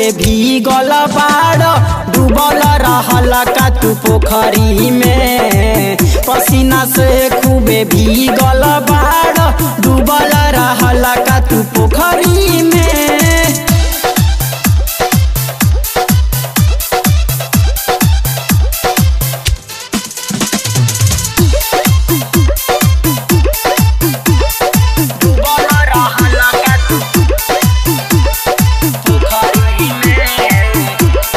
खूबे भीगल बाड़ डूबल रहल का तू पोखरी में पसीना से खूबे भीगल बाड़ डूबल रहल का तू पोखरी में डूबल रहल का तू पोखरी में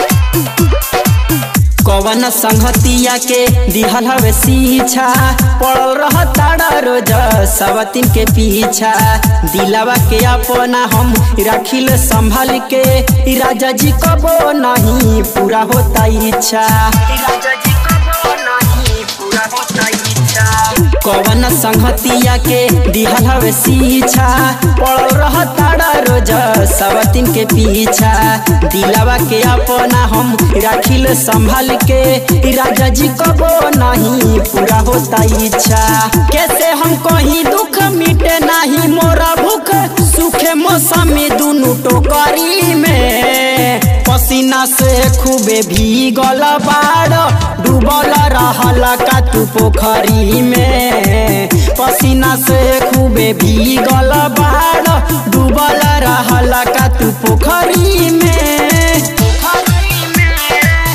कवन संगतिया के दिहल हवे सीछा पड़ल रह ताड़ा रोज सवतिन के पीछा दिलावा के अपना हम राखिल संभाल के ई राजा जी कबो नहीं पूरा होता इच्छा ई राजा जी कबो नहीं पूरा होता इच्छा कवन संगतिया के दिहल हवे सीछा पड़ल रह ताड़ा रोज सवतिन के पीछा दिलावा के अपना हम राखिल संभाल के ई राजा जी कबो नहीं पूरा होता इच्छा कैसे हम कहीं दुख मिटे नहीं मोरा भूख सुखे मौसमी दुनु टोकरी में पसीना से खूबे भीगल बाड़ डूबल रहल का तू पोखरी में पसीना से खूबे भीगल बाड़ डूबल रहल का तू पोखरी में पोखरी में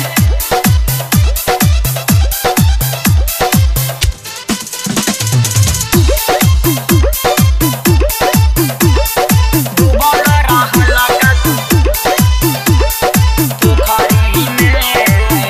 डूबल रहल का तू पोखरी में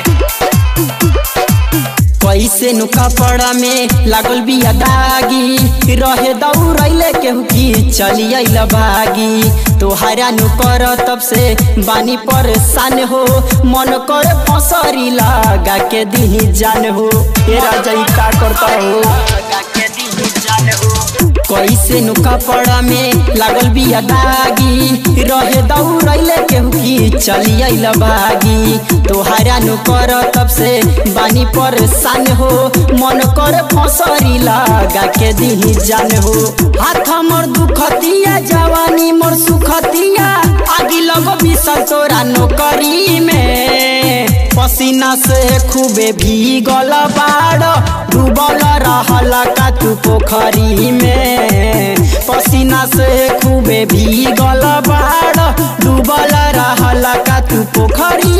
कैसे नु कपड़ा में लागल बिया दागी रहे दौड़ैले केहू की चली अइल भागी तोहरा नु कर तब से बानी परेशान हो मन कर फसरी लगा के दी जान हो ये राजा ई का करता हो लगा के दी जान हो कैसे नु कपड़ा में लागल बिया दागी रहे दौड़ैले केहू की चली अइल भागी तोहरा नु कर तब से बानी परेशान हो मन कर फसरी लगा के दी जान हो हाथ मोर दुखतिया जवानी मोर सुखतिया आगी लगो बिसल तोरा नौकरी में पसीना से खूबे भीगल बाड़ डूबल रहल का तू पोखरी में पसीना से खूबे भीगल बाड़ डूबल रहल का तू पोखरी